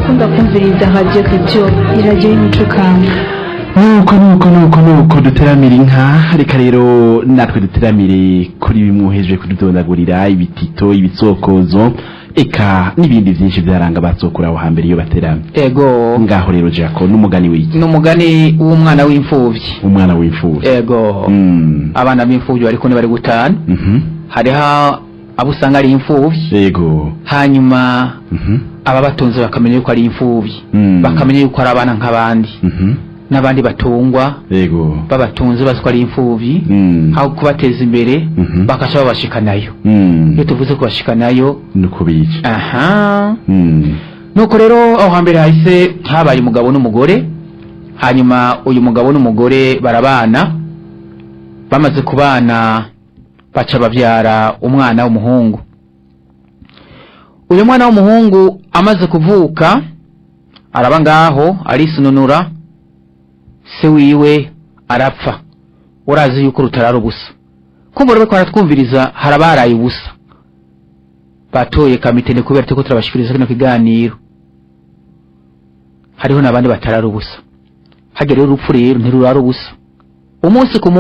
urakunda kumviriza radiyo kitiyo iradiyo y'imico kamba nuko nuko nuko nuko duteramira inka reka rero natwe duteramire kuri bimwe uhejeje kududondagurira ibitito ibitsokozo eka n'ibindi byinshi byaranga abatsokura aho hambere iyo bateramye ego ngaho rero jako n'umugani w'iki ni umugani w'umwana w'imfubyi umwana w'imfura ego Mm. abana b'imfubyi bari kumwe bari gutana Mhm. hariho abo usanga ari imfubyi yego hanyuma Mhm. ababatunze bakamenya yuko ari imfubyi Mm. bakamenya yuko ari abana nk'abandi Mhm. n'abandi batungwa yego babatunze bazi ko ari imfubyi Mm. aho kubateza imbere Mhm. bakaca babashikanayo Mm. iyo tuvuze kubashikanayo nuko bica aha Mm. nuko rero aho hambere hahise habaye umugabo n'umugore hanyuma uyu mugabo n'umugore barabana bamaze kubana baca babyara umwana w'umuhungu uyu mwana w'umuhungu amaze kuvuka araba ngaho arisununura se wiwe arapfa urazi yuko rutarara ubusa kumva rero ko aratwumviriza harabaraye ubusa batoye kamitende kubera ko turabashikiriza kino kiganiro hariho n'abandi batarara ubusa hagera rero urupfu rero ntirurara ubusa umunsi ku munsi